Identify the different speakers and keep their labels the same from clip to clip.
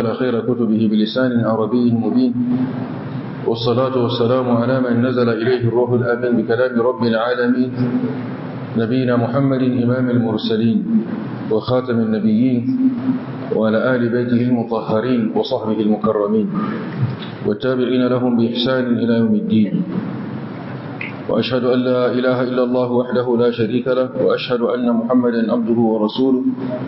Speaker 1: على خير كتبه بلسان عربي مبين والصلاة والسلام على من نزل إليه الروح الأمين بكلام رب العالمين نبينا محمد إمام المرسلين وخاتم النبيين وعلى آل بيته المطهرين وصحبه المكرمين والتابعين لهم بإحسان إلى يوم الدين وأشهد أن لا إله إلا الله وحده لا شريك له وأشهد أن محمدا عبده ورسوله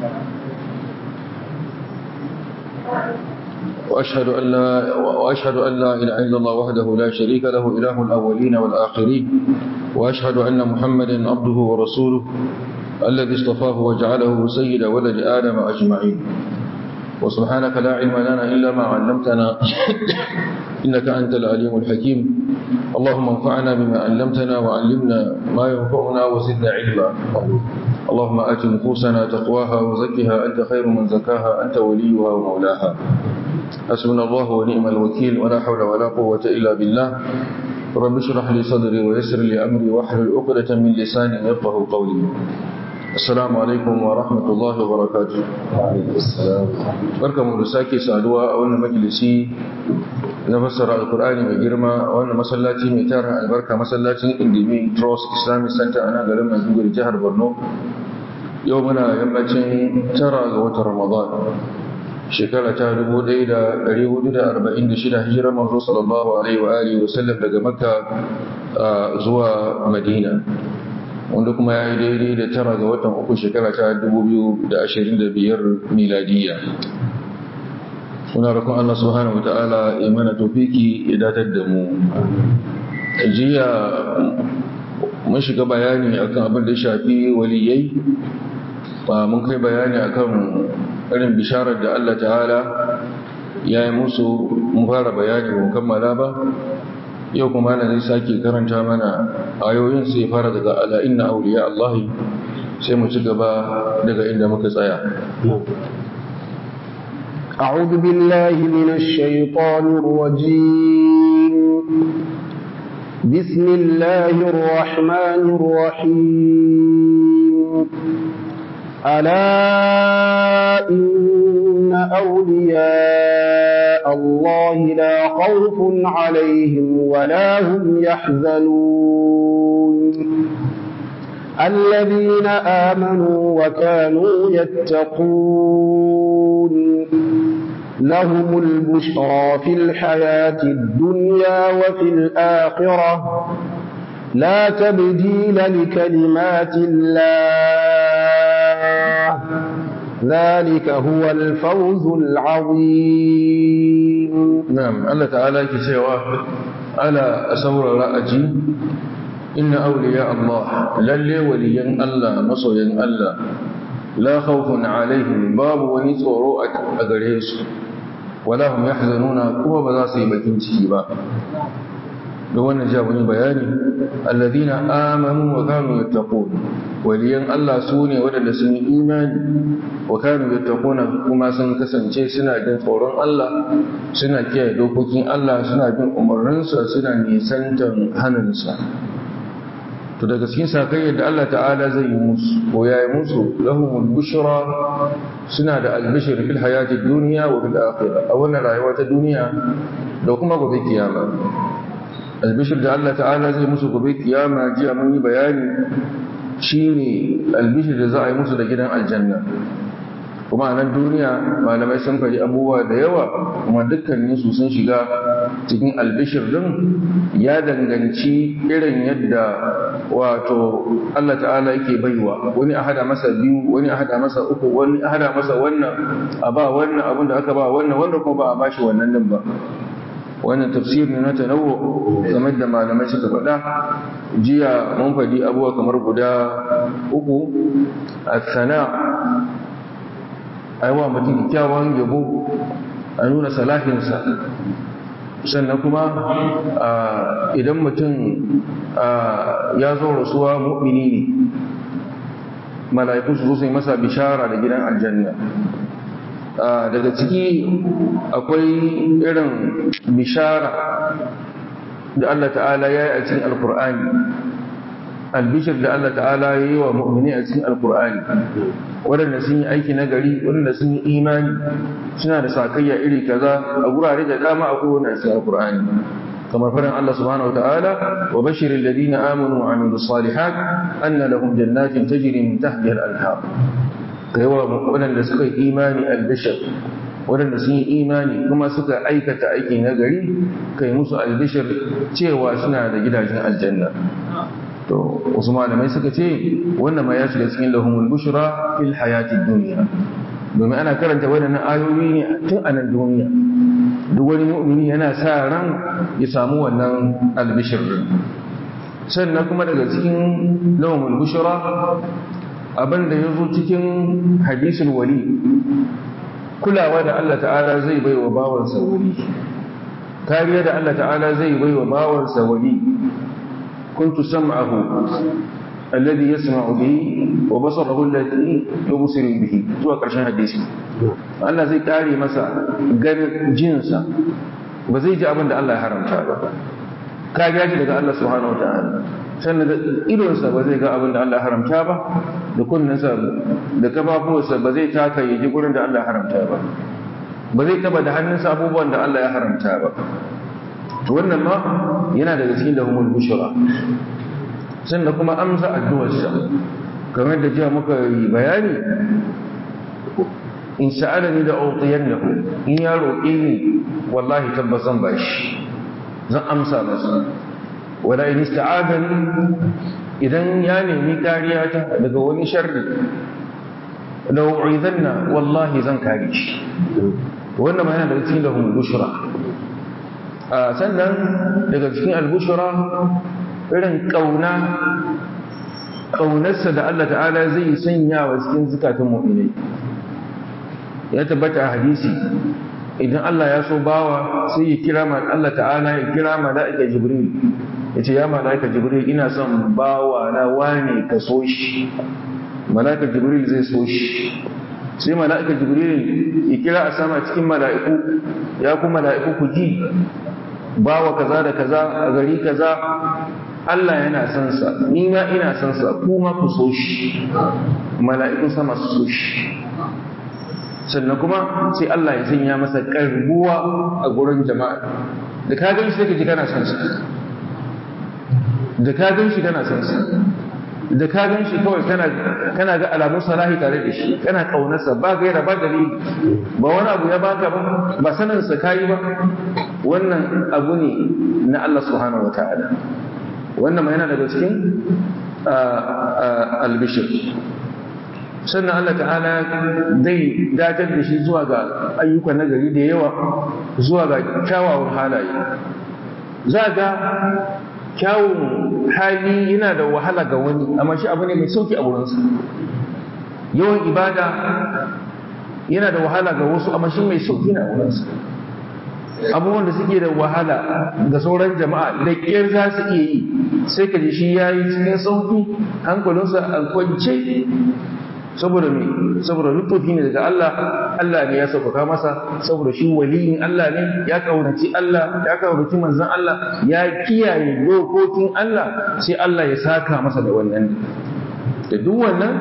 Speaker 1: وأشهد أن لا وأشهد أن لا إله إلا الله وحده لا شريك له إله الأولين والآخرين وأشهد أن محمدا عبده ورسوله الذي اصطفاه وجعله سيد ولد آدم أجمعين وسبحانك لا علم لنا إلا ما علمتنا إنك أنت العليم الحكيم اللهم انفعنا بما علمتنا وعلمنا ما ينفعنا وزدنا علما اللهم آت نفوسنا تقواها وزكها أنت خير من زكاها أنت وليها ومولاها حسبنا الله ونعم الوكيل ولا حول ولا قوة إلا بالله رب اشرح لي صدري ويسر لي أمري واحلل عقدة من لساني يفقه قولي Assalamu alaikum wa rahmatullahi wa barakatuh. Barkamu da sake saduwa a wannan majalisi na fassara Alkur'ani mai girma a wannan masallaci mai tara albarka masallacin Indimi Trust Islamic Center a nan garin Maiduguri jihar Borno. Yau muna yammacin tara ga watan Ramadan. Shekara ta 1446 hijirar manzo sallallahu alaihi wa alihi wa sallam daga Makka zuwa Madina. wanda kuma ya yi daidai da tara ga watan uku shekara ta 2025 miladiya muna rakon Allah subhanahu wata'ala ya mana tofiki ya datar da mu jiya mun shiga bayani akan abin da shafi waliyai ba mun kai bayani akan irin bisharar da Allah ta'ala ya yi musu mun fara bayani mun kammala ba yau kuma na zai sake karanta mana ayoyin sai fara daga ala inna auliya Allah sai mu ci gaba daga inda muka tsaya
Speaker 2: أعوذ بالله من الشيطان الرجيم بسم الله الرحمن الرحيم ألا إن أولياء الله لا خوف عليهم ولا هم يحزنون الذين آمنوا وكانوا يتقون لهم البشرى في الحياة الدنيا وفي الآخرة لا تبديل لكلمات الله ذلك هو الفوز العظيم
Speaker 1: نعم الله تعالى كسيوا ألا أسور رأجي إن أولياء الله للي وليا الله مصويا الله لا خوف عليهم باب ونسورو أغريس ولا هم يحزنون كما بذاسي بكين تشيبا da wannan ja wani bayani alladhina amanu wa kanu yattaqun waliyan Allah su ne waɗanda sun yi imani wa kanu yattaquna kuma sun kasance suna jin tsoron Allah suna kiyaye dokokin Allah suna bin umarninsa suna nisantan hannunsa to daga cikin sakayyar da Allah ta'ala zai yi musu ko ya yi musu lahumul bushra suna da albishir fil hayati dunya wa fil akhirah a wannan rayuwa ta duniya da kuma gobe kiyama albishir da Allah ta'ala zai musu gobe kiyama jiya mun yi bayani shine albishir da za a yi musu da gidan aljanna kuma a nan duniya malamai sun faɗi abubuwa da yawa kuma dukkanin su sun shiga cikin albishir din ya danganci irin yadda wato Allah ta'ala yake baiwa wani a hada masa biyu wani a hada masa uku wani a hada masa wannan a ba wannan abin da aka ba wannan wanda kuma ba a bashi wannan din ba wannan tafsir ne na tanawo game da malamai suka faɗa jiya mun faɗi abubuwa kamar guda uku a sana a yi wa mutum kyakkyawan yabo a nuna salahinsa sannan kuma idan mutum ya zo rasuwa mu'mini ne mala'iku su zo su yi masa bishara da gidan aljanna daga ciki akwai irin bishara da Allah ta'ala ya yi a cikin alkur'ani albishir da Allah ta'ala ya yi wa mu'mini a cikin alkur'ani waɗanda sun yi aiki na gari waɗanda sun yi imani suna da sakayya iri kaza a gurare da dama a kowane cikin alkur'ani kamar faɗin Allah subhanahu wa ta'ala wa bashirin ladina amanu wa amilu salihat anna lahum jannatin tajri min tahtiha al-anhar kai wa waɗanda suka yi imani albishir waɗanda sun yi imani kuma suka aikata aiki na gari kai musu albishir cewa suna da gidajen aljanna to wasu malamai suka ce wannan ma ya shiga cikin lahumul bushra fil hayatid dunya domin ana karanta waɗannan ayoyi ne tun a nan duniya duk wani mu'mini yana sa ran ya samu wannan albishir sannan kuma daga cikin lahumul bushra abin da ya zo cikin hadisul wali kulawa da Allah ta'ala zai bai wa bawansa wali kariya da Allah ta'ala zai bai wa bawansa wali kuntu sam'ahu alladhi yasma'u bihi wa basarahu alladhi yubsiru bihi zuwa karshen hadisi Allah zai kare masa ganin jinsa ba zai ji abin da Allah ya haramta ba kariya ce daga Allah subhanahu wa ta'ala sannan da idonsa ba zai ga abin da Allah haramta ba da kunninsa da kafafuwarsa ba zai taka ya ji gurin da Allah haramta ba ba zai taba da hannunsa abubuwan da Allah ya haramta ba to wannan ma yana daga cikin lahumul bushra sannan kuma amsa addu'arsa kamar da jiya muka yi bayani in sa'alani da utiyannahu in ya roƙe ni wallahi tabbas zan bashi zan amsa masa wala in ista'adani idan ya nemi kariya ta daga wani sharri law uidanna wallahi zan kare shi wannan ma yana daga cikin lahum bushra a sannan daga cikin albushra irin kauna kaunarsa da Allah ta'ala zai sanya wa cikin zukatan mu'minai ya tabbata a hadisi idan Allah ya so bawa sai ya kira Allah ta'ala ya kira mala'ika jibril ya ce ya mala'ika jibril ina son bawa na wane ka so shi mala'ika jibril zai so shi sai mala'ika jibril ya kira a sama cikin mala'iku ya ku mala'iku ku ji bawa kaza da kaza a gari kaza Allah yana son sa ni ma ina son sa kuma ku so shi mala'ikun sama su so shi sannan kuma sai Allah ya sanya masa karbuwa a gurin jama'a da ka gan shi sai ka ji kana son sa da ka gan shi kana son sa da ka gan shi kawai kana kana ga alamun salahi tare da shi kana kaunarsa ba gaira ba dalili ba wani abu ya baka ba ba sanin sa kai ba wannan abu ne na Allah subhanahu wataala wannan ma yana daga cikin albishir sannan Allah ta'ala zai datar da shi zuwa ga ayyukan nagari da yawa zuwa ga kyawawan halaye za ga kyawun hali yana da wahala ga wani amma shi abu ne mai sauki a wurinsa yawan ibada yana da wahala ga wasu amma shi mai sauki na wurinsa abubuwan da suke da wahala ga sauran jama'a da ƙyar za su iya yi sai ka ji shi ya yi cikin sauki hankalinsa a kwance saboda me saboda lutufi ne daga Allah Allah ne ya sauƙaƙa masa saboda shi waliyin Allah ne ya kaunaci Allah ya kaunaci manzon Allah ya kiyaye dokokin Allah sai Allah ya saka masa da wannan da duk wannan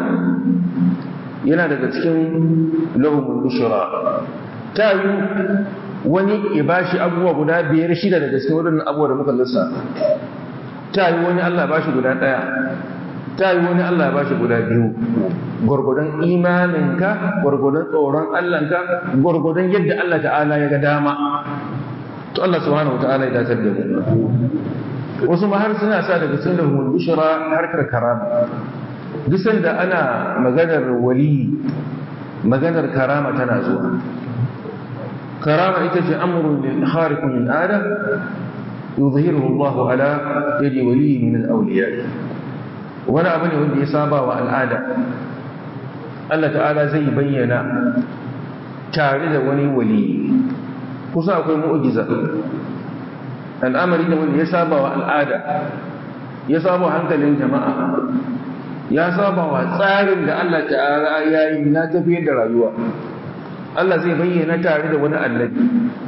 Speaker 1: yana daga cikin lahumul bushra ta yi wani ya bashi abubuwa guda biyar shida daga cikin waɗannan abubuwa da muka lissafa ta yi wani Allah bashi guda ɗaya ta yi wani Allah ya bashi guda biyu gwargwadon imaninka gwargwadon tsoron Allahnka gwargwadon yadda Allah ta'ala ya ga dama to Allah subhanahu ta'ala ya datar da mu wasu ma har suna sa daga cikin lahumul bushra harkar karama duk sanda ana maganar wali maganar karama tana zuwa karama ita ce amrun lil khariqun lil ada yuzhiruhu Allah ala yadi wali min al awliya wani abu ne wanda ya saba wa al'ada Allah ta'ala zai bayyana tare da wani wali kusa akwai mu'ujiza al'amari da wanda ya saba wa al'ada ya saba hankalin jama'a ya saba wa tsarin da Allah ta'ala ya yi na tafiyar da rayuwa Allah zai bayyana tare da wani annabi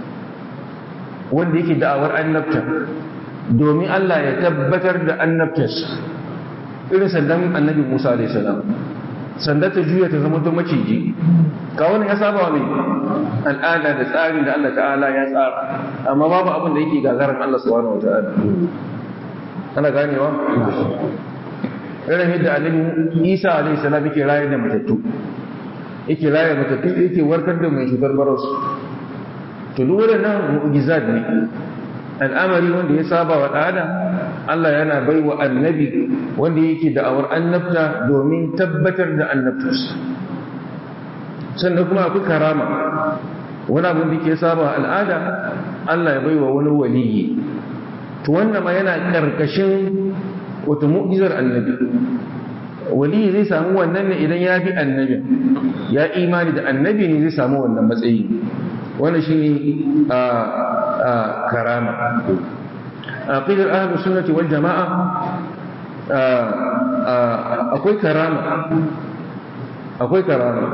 Speaker 1: wanda yake da'awar annabta domin Allah ya tabbatar da annabtarsa irin sandan annabi Musa alaihi salam sanda ta juya ta zama don maciji ka wani ya saba mai al'ada da tsarin da Allah ta'ala ya tsara amma babu abin da yake gagarin Allah subhanahu wa ta'ala ana ganewa irin yadda annabi Isa alaihi salam yake rayar da matattu yake rayar matattu yake warkar da mai cutar baros to duk waɗannan mu'jizat ne al'amari wanda ya saba wa ɗada Allah yana bai wa annabi wanda yake da'awar annabta domin tabbatar da annabtarsa sannan kuma akwai karama wani abin da ke saba al'ada Allah ya bai wa wani waliyi to wannan ma yana karkashin wata mu'jizar annabi waliyi zai samu wannan ne idan ya bi annabi ya imani da annabi ne zai samu wannan matsayi wannan shine a karama aqidar ahlus sunnati wal jamaa akwai karama akwai karama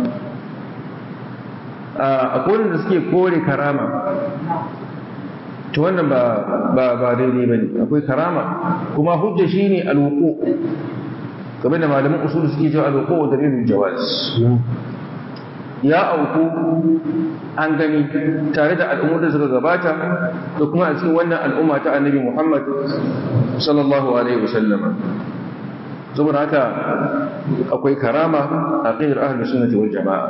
Speaker 1: akwai wanda suke kore karama to wannan ba ba ba daidai bane akwai karama kuma hujja shine alwuqu kamar da malaman usul suke cewa alwuqu dalilul jawaz ya auku an gani tare da al'ummar da suka gabata da kuma a cikin wannan al'umma ta annabi Muhammad sallallahu alaihi wasallam saboda haka akwai karama a qidar ahlus sunnati wal jamaa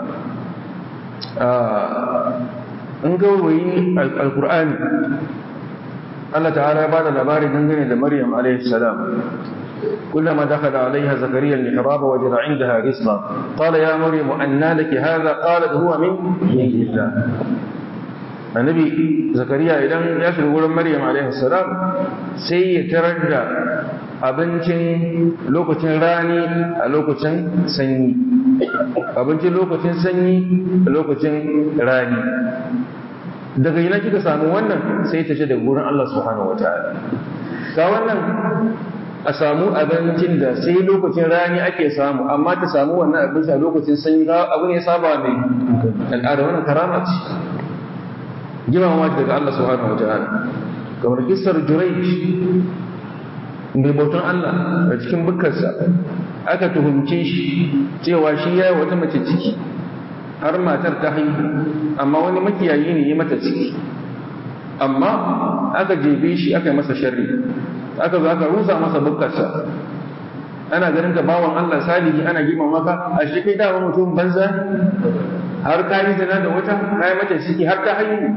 Speaker 1: an gawayi alqur'ani Allah ta'ala ya bada labari dangane da Maryam alaihi salam كلما دخل عليها زكريا المحراب وجد عندها رزقا قال يا مريم أنى لك هذا قالت هو من عند الله النبي زكريا إذن يشعر يقول مريم عليه السلام سيتردى abincin lokacin rani a lokacin sanyi abincin lokacin sanyi a lokacin rani daga yana kika samu wannan sai ta ce daga wurin Allah subhanahu wataala ga wannan a samu abincin da sai lokacin rani ake samu amma ta samu wannan abinci a lokacin sanyi abu ne saba mai al'ada wannan karama ce girmama daga Allah subhanahu wa ta'ala kamar kissar Jurayj mai bautan Allah a cikin bukkarsa aka tuhumce shi cewa shi ya yi wata mace ciki har matar ta haihu amma wani makiyayi ne ya mata ciki amma aka jebe shi aka yi masa sharri aka zo aka rusa masa bukkarsa ana ganin ka bawan Allah salihi ana gima maka a shi kai dama mutum banza har ka yi zina da wata ka yi mata ciki har ta haihu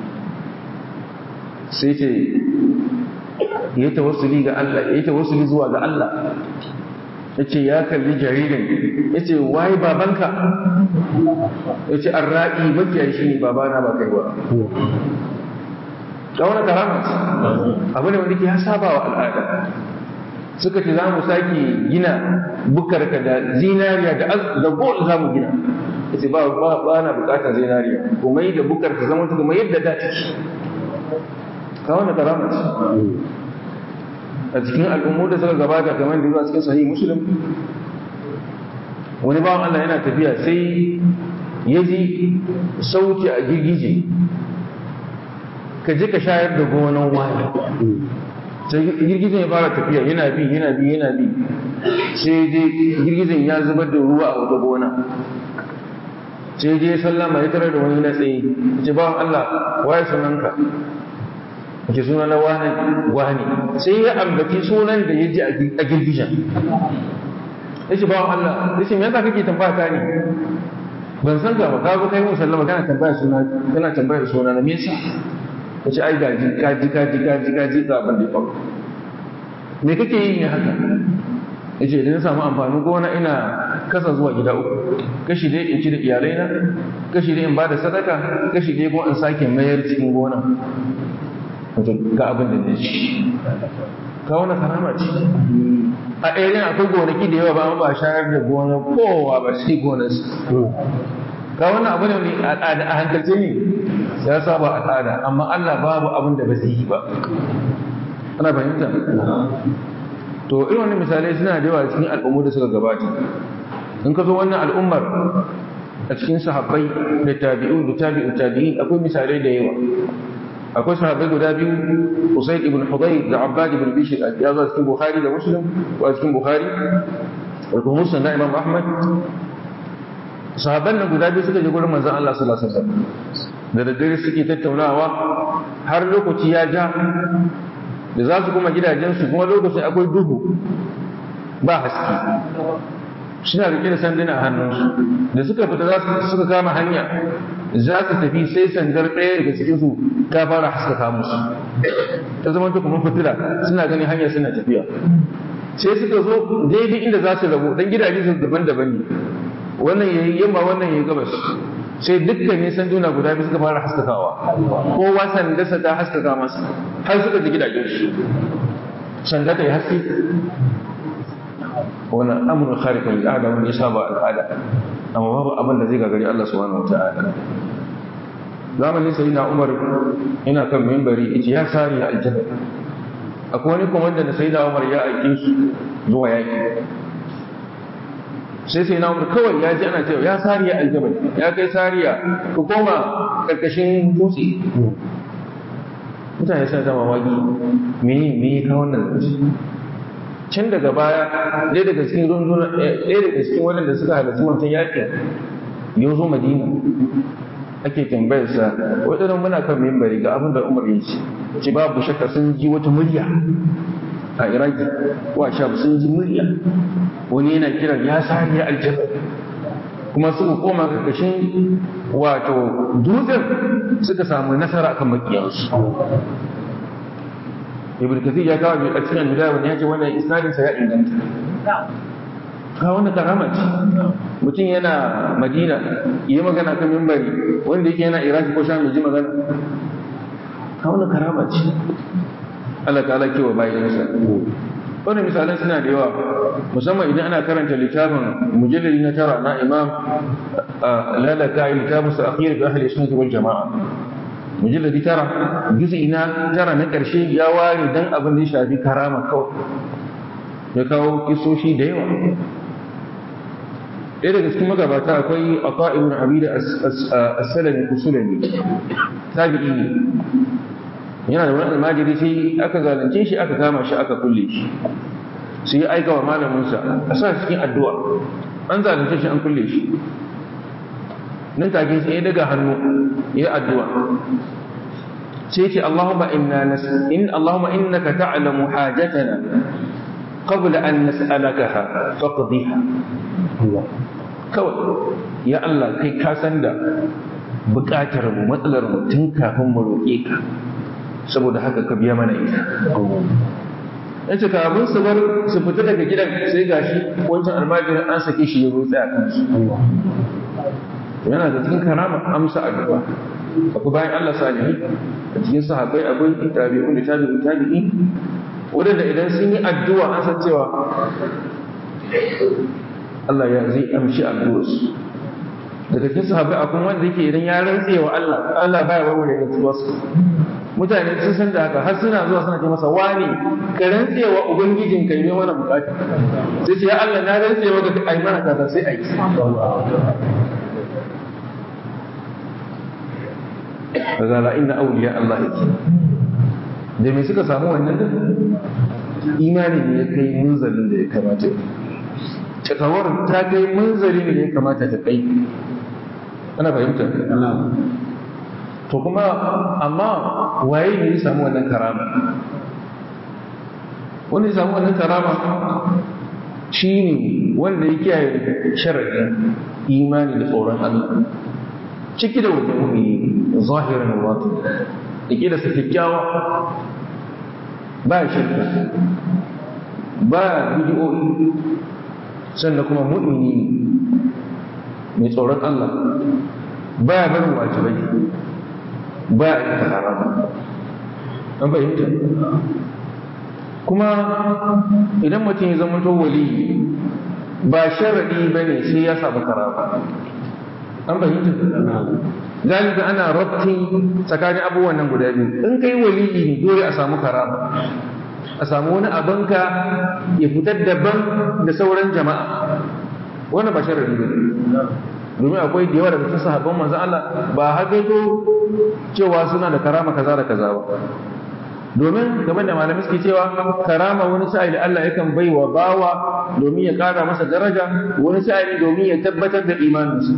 Speaker 1: sai ce ya tawassuli ga Allah ya tawassuli zuwa ga Allah ya ce ya kalli jaririn ya ce waye babanka ya ce an ra'i mafiya shi ne babana ba kai ba ga wani karama abu ne wanda ke ya saba wa al'ada suka ce za mu sake gina bukarka da zinariya da gold za mu gina ya ce ba na bukatar zinariya kuma yi da bukarka zama ta kuma yadda da take ga wani karama a cikin al'ummu da suka gabata kamar da zuwa cikin sahih muslim wani bawan Allah yana tafiya sai ya ji sauti a girgije ka je ka shayar da gonan wani sai girgizan ya fara tafiya yana bi yana bi yana bi sai je girgizan ya zubar da ruwa a wata gona sai je sallama ya tarar da wani na tsaye ce ba Allah waye sunanka ke suna na wani wani sai ya ambaci sunan da ya ji a girgijan ya ce ba Allah ya ce me yasa kake tambaya ta ne ban san ka ba ka zo kai mun sallama kana tambaya suna kana tambaya suna na me yasa ka ce ai gaji kaji kaji kaji kaji ga abin da ya faru me kake yi ne haka ya ce idan na samu amfanin gona ina kasa zuwa gida uku kashi dai in ci da iyalaina kashi dai in ba da sadaka kashi dai kuma in sake mayar cikin gona wato ga abin da zai ci ka wani karama ce a ɗaya akwai gonaki da yawa ba amma ba shayar da gona kowa ba sai gonarsa ka wannan abu ne a hankalce ne ya saba al'ada amma Allah babu abin da ba zai yi ba ana fahimta to irin wannan misalai suna da yawa cikin al'ummu da suka gabata in ka zo wannan al'ummar a cikin sahabbai da tabi'u da tabi'u tabi'in akwai misalai da yawa akwai sahabbai guda biyu Usayd ibn Hudayr da Abbad ibn Bishr ya zo cikin Bukhari da Muslim ko cikin Bukhari da kuma musulun na imam ahmad sahabban nan guda biyu suka je gurin manzon Allah sallallahu alaihi wasallam da daddare suke tattaunawa har lokaci ya ja da za su kuma gidajensu kuma lokacin akwai duhu ba haske suna rike da sanduna a hannunsu da suka fita za su suka kama hanya za su tafi sai sandar ɗaya daga cikin su ta fara haskaka musu ta zama ta kuma fitila suna ganin hanya suna tafiya sai suka zo daidai inda za su rabu dan gidaje su daban-daban ne wannan yayi yamma wannan yayi gabas sai dukkan ne sanduna guda biyu suka fara haskakawa kowa sandarsa ta haskaka masa har suka ji gidajen su sanda ta yi haske wannan amurin kharikun al'ada wanda ya saba al'ada amma babu abin da zai gagari Allah subhanahu wata'ala zamanin sai na Umar ina kan mimbari yace ya sari aljanna akwai wani komanda da sai na Umar ya aike su zuwa yaki sai sai na Umar kawai ya ji ana cewa ya sariya aljabal ya kai sariya ku koma karkashin dutse mutane suna ta mamaki me me ka wannan can daga baya ɗaya daga cikin runduna ɗaya daga cikin waɗanda suka halarci wancan yakin ya zo madina ake tambayar sa waɗannan muna kan mimbari ga abin da umar ya ce ce babu shakka sun ji wata murya a iraki wa sham sun ji murya wani yana kiran ya sani aljanna kuma suka koma karkashin wato dutsen suka samu nasara akan makiyansu ibn kathir ya kawo a cikin bidaya wani ya ce wannan isnadin sa ya inganta ka wannan karama ce mutum yana madina yi magana kan mimbari wanda yake yana iraki ko sham ji magana ka wannan karama ce Allah ta'ala kewa bayansa wannan misalan suna da yawa musamman idan ana karanta littafin mujallali na tara na imam lalata littafin sa akhir bi ahli sunnah wal jama'a mujalladi tara juz'i na tara na ƙarshe ya ware dan abin da ya shafi karama kawai ya kawo kisoshi da yawa ɗaya daga cikin magabata akwai ata ibn abida as-salami kusulani tabi'i ne yana da wani almajiri sai aka zalunce shi aka kama shi aka kulle shi sai ya aika wa malaminsa a sa cikin addu'a an zalunce shi an kulle shi nan take sai ya daga hannu ya addu'a sai ce Allahumma inna nas in Allahumma innaka ta'lamu hajatana qabla an nas'alakaha faqdiha kawai ya Allah kai ka san da bukatar mu matsalar mu tun kafin mu roƙe ka saboda haka ka biya mana ita yace kafin su bar su fita daga gidan sai gashi wancan almajirin an sake shi ya zo tsaya kansu yana da cikin karama amsa addu'a akwai bayan Allah salihi a cikin sahabbai akwai tabi'un da tabi'un tabi'i wadanda idan sun yi addu'a an san cewa Allah ya zai amshi addu'arsu daga cikin sahabbai akwai wanda yake idan ya rantse wa Allah Allah baya warware rantsuwarsa mutane sun san da haka har suna zuwa suna ce masa wani ka rantse wa ubangijin kai ne wannan bukata sai ce ya Allah na rantse wa ka ai mana kaza sai ai daga la inna awliya Allah yake da me suka samu wannan da imani ne ya kai munzalin da ya kamata takawar ta kai munzali ne ya kamata ta kai ana fahimta to kuma amma waye ne ya samu wannan karama wanda ya samu wannan karama shi ne wanda ya kiyaye sharaɗin imani da tsoron Allah ciki da wajen mu'mini zahirin wato da ke da su kyakkyawa ba shirka ba bidiyoyi sannan kuma mu'mini mai tsoron Allah ba ya barin wajibai ba ya ta harama an fahimta kuma idan mutum ya zama to wali ba sharadi ba ne sai ya samu karama an fahimta galibi ana rabti tsakanin abubuwan nan guda biyu in kai waliyi ne dole a samu karama a samu wani abinka ya fitar daban da sauran jama'a wannan ba sharadi ba domin akwai da yawa daga cikin sahabban manzon Allah ba haka to cewa suna da karama kaza da kaza ba domin game da malamai suke cewa karama wani sa'ili Allah yakan bai wa bawa domin ya kara masa daraja wani sa'ili domin ya tabbatar da imaninsa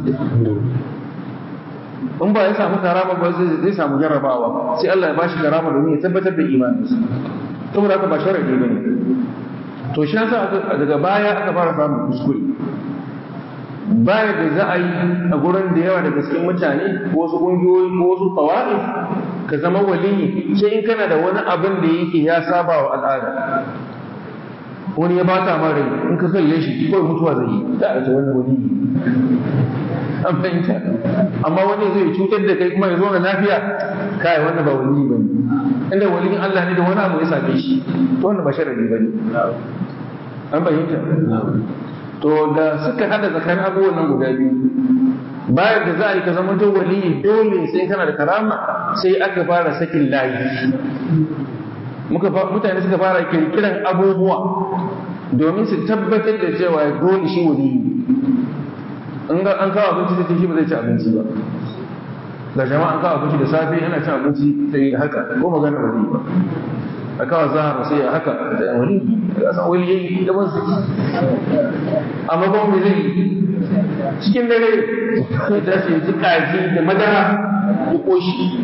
Speaker 1: in ba ya samu karama ba zai samu jarrabawa sai Allah ya bashi karama domin ya tabbatar da imaninsa saboda haka ba sharadi bane to shi yasa daga baya aka fara samun kuskure baya da za a yi a gurin da yawa daga cikin mutane ko wasu ƙungiyoyi ko wasu ƙawa'if ka zama waliyi sai in kana da wani abin da yake ya saba wa al'ada wani ya bata ma rai in ka kalle shi kawai mutuwa zai yi da a ce wani waliyi an fahimta amma wani zai cutar da kai kuma ya zo na lafiya kai wannan ba waliyi ba ne inda waliyin Allah ne da wani abu ya same shi to wannan ba sharadi ba ne an fahimta to da suka hada tsakanin abubuwan nan guda biyu bayan da za a yi ka zama to waliyi dole sai kana da karama sai aka fara sakin layi muka mutane suka fara kirkiran abubuwa domin su tabbatar da cewa dole shi waliyi in ga an kawo abinci sai shi ba zai ci abinci ba ga jama'a an kawo abinci da safe yana cin abinci sai haka ko magana ba zai ba a kawo zahara sai ya haka da wani ya san wani yayi da wasu amma ba mu zai cikin dare sai da shi ji kaji da madara ya koshi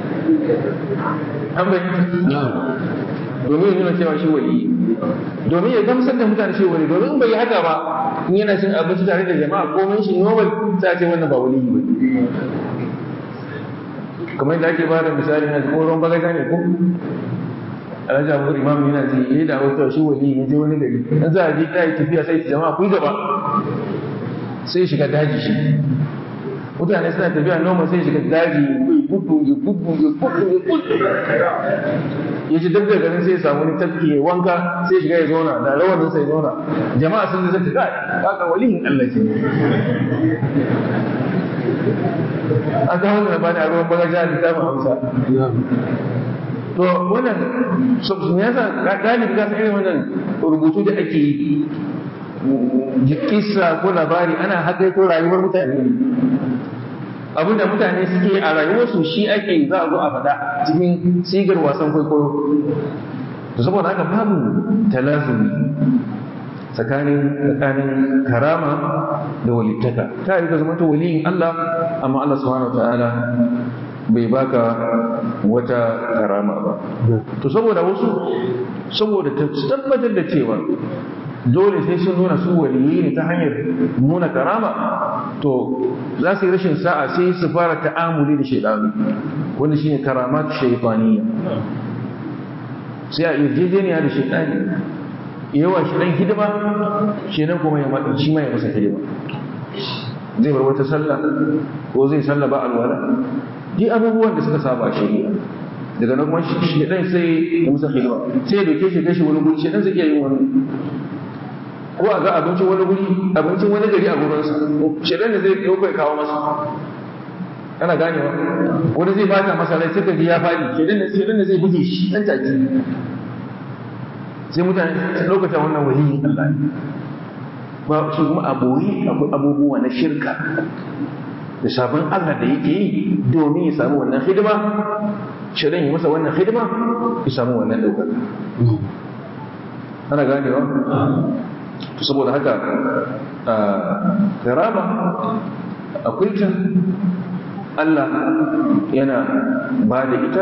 Speaker 1: an bai domin ya nuna cewa shi wali domin ya gamsar da mutane shi wali domin bai haka ba in yana cin abinci tare da jama'a komai shi normal sai ce wannan ba wali ba kamar yadda ake ba da misali na ko ruwan bagaja ne ko alhaji abu imam yana ji ya da wata shi wali ya je wani gari in za a je ta yi tafiya sai jama'a ku gaba sai shiga daji shi mutane suna tafiya noma sai shiga daji ya gudu ya gudu ya gudu ya gudu ya ci dabda garin sai ya samu wani tafki ya wanka sai shiga ya zauna da rawanin sai ya zauna jama'a sun zai kai kaka waliyin Allah ce a ga wannan bani a ruwan bagaja da tafi Hausa to wannan me yasa galibi ka san irin wannan rubutu da ake yi kissa ko labari ana hakaito rayuwar mutane abinda mutane suke a rayuwarsu shi ake za a zo a faɗa cikin sigar wasan kwaikwayo saboda haka babu talazumi tsakanin tsakanin karama da walittaka ta yi ka zama ta waliyin Allah amma Allah subhanahu ta'ala bai baka wata karama ba to saboda wasu saboda tabbatar da cewa dole sai sun nuna su waliyi ne ta hanyar nuna karama to za su yi rashin sa'a sai su fara ta'amuli da shaidanu wanda shine karamat shaytaniya sai a yarjejeniya da shaidani yawa shi dan hidima shi nan kuma ya matsa shi ma ya masa hidima zai bar wata sallah ko zai sallah ba alwala ji abubuwan da suka saba a shari'a daga nan kuma shi dan sai ya masa hidima sai ya doke shi kashi wani guri shi dan zai iya yin wani ko a ga abincin wani guri abincin wani gari a gurinsa shedan da zai ɗauka kawo masa ana ganewa wani zai bata masa rai sai ka ji ya faɗi shedan da shedan da zai buge shi dan take sai mutane su ɗaukata wannan waliyin Allah ne ba shi kuma aboyi akwai abubuwa na shirka da sabon Allah da yake yi domin ya samu wannan hidima shedan ya masa wannan hidima ya samu wannan ɗaukaka ana ganewa saboda haka karama akwai ta Allah yana ba da ita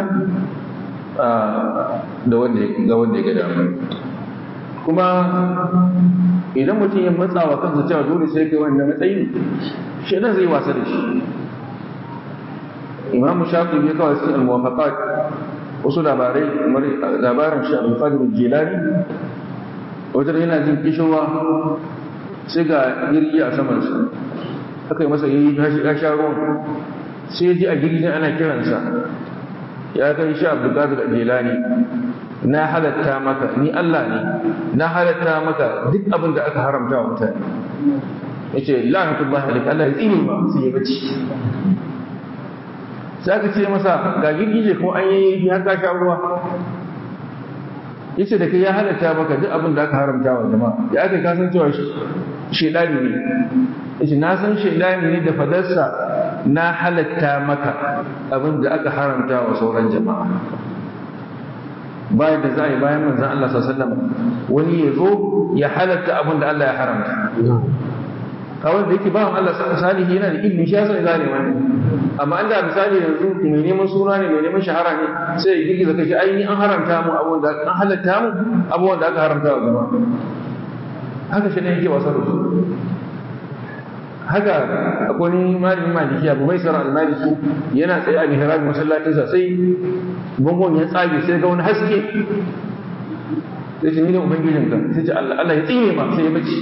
Speaker 1: da wanda ga wanda ya ga dama kuma idan mutum ya matsa wa kansa cewa dole sai kai wannan matsayi shaidan zai wasa da shi imamu shafi ya kawai sai al-muwafaqat wasu labarai kamar labarin shi al-qadir jilani wajen yana jin kishowa sai ga jirgi a samansa aka yi masa yayi ya sha ruwan sai ji a jirgin ana kiransa ya kai shi abdulkadir jelani na halatta maka ni Allah ne na halatta maka duk abin da aka haramta wa mutane ya ce la'anatullahi alaik Allah ya tsine ba sai ya bace sai aka ce masa ga girgije ko an yi har ka sha ruwa yace da kai ya halatta maka duk abin da aka haramta wa jama'a ya aka kasan cewa shedani ne yace na san shedani ne da fadarsa na halatta maka abin da aka haramta wa sauran jama'a bayan da za a yi bayan manzan Allah sallallahu wani ya zo ya halatta abin da Allah ya haramta kawai da yake bawan Allah salihi yana da ilimi shi ya san gane wani amma an da misali yanzu mai neman suna ne mai neman shahara ne sai ya girgiza kai ai an haramta mu abubuwan da an halatta mu abubuwan da aka haramta wa jama'a haka shi ne yake wasa da su haka akwai ni malamin maliki abu bai sara almaliki yana tsaye a mihrabin masallacinsa sai bangon ya tsage sai ga wani haske sai ce ni ne ubangijinka sai ce Allah ya tsine ma sai ya bace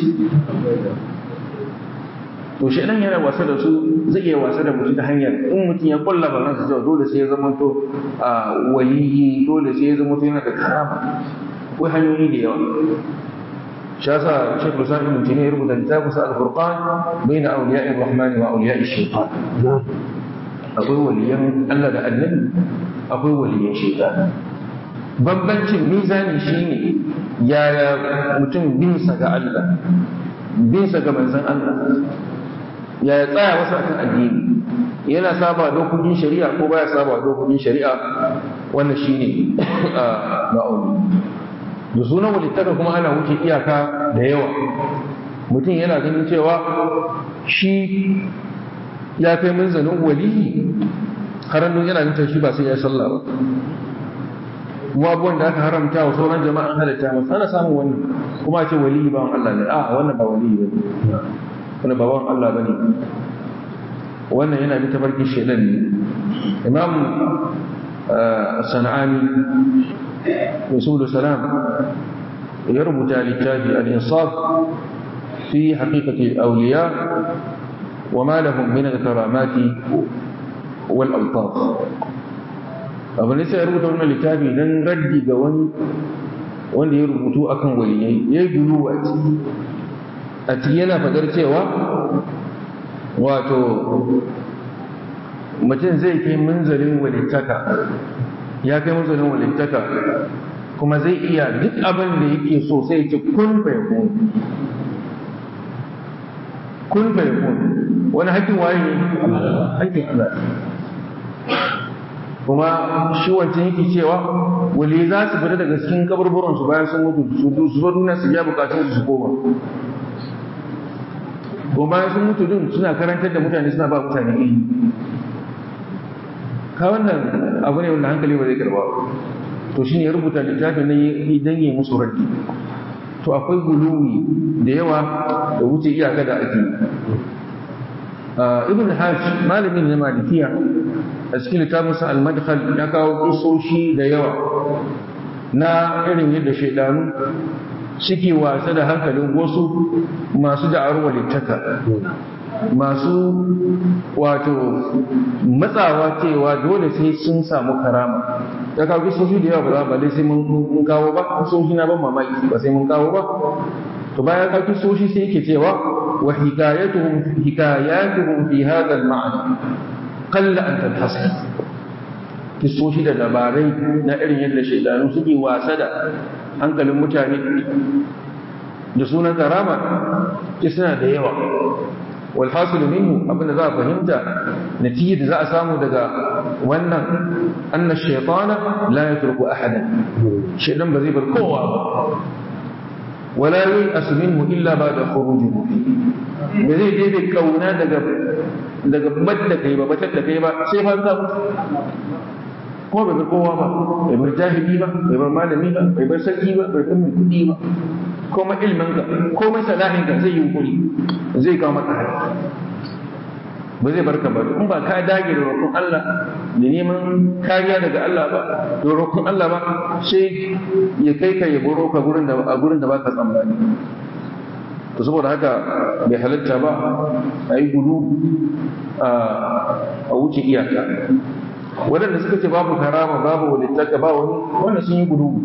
Speaker 1: to shi dan yana wasa da su zai iya wasa da mutum ta hanyar in mutum ya kulla ba ransa cewa dole sai ya zama to waliyi dole sai ya zama to yana da karama akwai hanyoyi da yawa shi yasa Sheikh Musa ibn Taymiyyah ya rubuta littafin sa Al-Furqan baina awliya'i Ar-Rahman wa awliya'i Shaytan akwai waliyan Allah da Annabi akwai waliyan Shaytan bambancin mizani shine yaya mutum bin sa ga Allah bin sa ga manzon Allah ya tsaya wasu akan addini yana saba dokokin shari'a ko baya saba dokokin shari'a wannan shine ma'auni da sunan walittaka kuma ana wuce iyaka da yawa mutum yana ganin cewa shi ya kai munzanin waliyi harannu yana nufin shi ba sai ya sallah ba kuma abubuwan da aka haramta wa sauran jama'an halitta masu ana samun wannan kuma ce waliyi bawan Allah ne a wannan ba waliyi ba ne wani baban Allah ba ne wannan yana bi tabarkin shaidan ne imam sana'ani rasulu salam ya rubuta littafi al-insaf fi haqiqati awliya wa ma lahum min al-karamati wal altaf abin da sai ya rubuta wannan littafi dan raddi ga wani wanda ya rubutu akan waliyai yayi gulu a ciki a ciki yana fadar cewa wato mutum zai kai munzalin walittaka ya kai munzalin walittaka kuma zai iya duk abin da yake so sai ce kun fayakun kun fayakun wani hakkin waye ne hakkin Allah kuma shi wancan yake cewa wali za su fita daga cikin kaburburansu bayan sun mutu su zo duniya su biya bukatun su koma kuma bayan sun mutu din suna karantar da mutane suna ba mutane ilimi ka wannan abu ne wanda hankali ba zai karba to shine ya rubuta littafin na idan yi musu raddi to akwai guluwi da yawa da wuce iyaka da ake ibn hajj malamin na malikiya a cikin littafinsa al-madkhal ya kawo kisoshi da yawa na irin yadda shaidanu suke wasa da hankalin wasu masu da'ar walittaka masu wato matsawa cewa dole sai sun samu karama ya kawo kisoshi da yawa ba za ba dai sai mun kawo ba kisoshi na ban mamaki ba sai mun kawo ba to bayan kawo kisoshi sai yake cewa wa hikayatuhum hikayatuhum fi hadha al-ma'na qalla an tanhasir kisoshi da labarai na irin yadda shaidanu suke wasa da hankalin mutane da sunan karama suna da yawa walhasilu minhu abinda za a fahimta natijar da za a samu daga wannan anna shaytana la yatruku ahadan shaytan ba zai bar kowa ba wala yasu minhu illa ba'da khurujihi ba zai dai kauna daga daga badda kai ba batar da kai ba sai fa ka mutu kuma bai bar kowa ba bai bar jahili ba bai bar malami ba bai bar sarki ba bai bar mai kudi ba komai ilmin ka komai salahin ka zai yi hukuri zai kawo maka hari ba zai barka ba in ba ka dage da roƙon Allah da neman kariya daga Allah ba da roƙon Allah ba sai ya kai ka ya boro ka gurin da a gurin da baka tsammani to saboda haka bai halatta ba a yi gudu a wuce iyaka waɗanda suka ce babu karama babu walittaka ba wani wanda sun yi gudu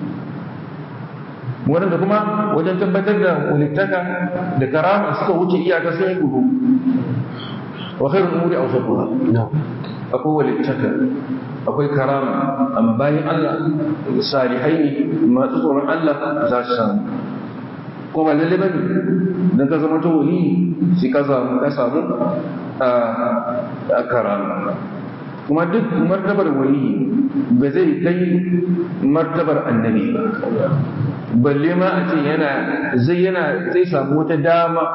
Speaker 1: waɗanda kuma wajen tabbatar da walittaka da karama suka wuce iyaka sun yi gudu wa khairul umuri awsatuha akwai walittaka akwai karama amma bayan Allah salihai ne masu tsoron Allah za su samu ko ba lalle bane dan ka zama to wali sai ka samu ka samu a karama kuma duk martabar wali ba zai kai martabar annabi ba balle ma a ce yana zai yana zai samu wata dama